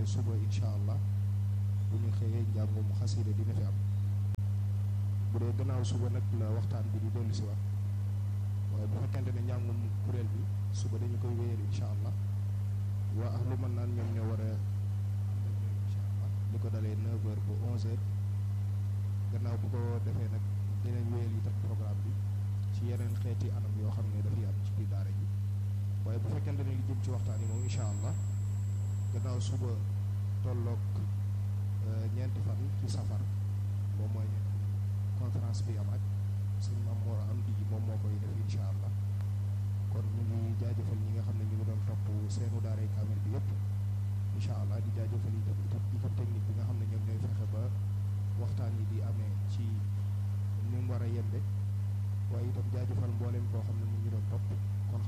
suba incha allah bu ñu xëyee njàngum xasida dina fi am bu dee gannaaw suba nag la waxtaan bi di dellu si waat waaye bu fekkente ne njàngum kuréel bi suba dañu koy wéyal incha allah waa ahlu mën naan ñoom ñoo war a ànd ak ñoom incha allah li ko dalee 9h ba 11h gannaaw bu ko defee nag dinañ wéyal itam programme bi ci yeneen xeeti anam yoo xam ne dafay am ci biir daara ji waaye bu fekkente ne li jëm ci waxtaan yi moom incha allah gannaaw suba tolloog ñeenti fan ci safar moom mooy conférence bi am ak sëñ Maam Mor am di moom moo koy def incha allah kon ñu ngi jaajëfal ñi nga xam ne ñu ngi doon topp seenu daaray kaamil bi yëpp incha allah di jaajëfal itam itam itam technique bi nga xam ne ñoom ñooy fexe ba waxtaan yi di amee ci ni mu war a yembe waaye itam jaajëfal mboolem koo xam ne mu ngi doon topp kon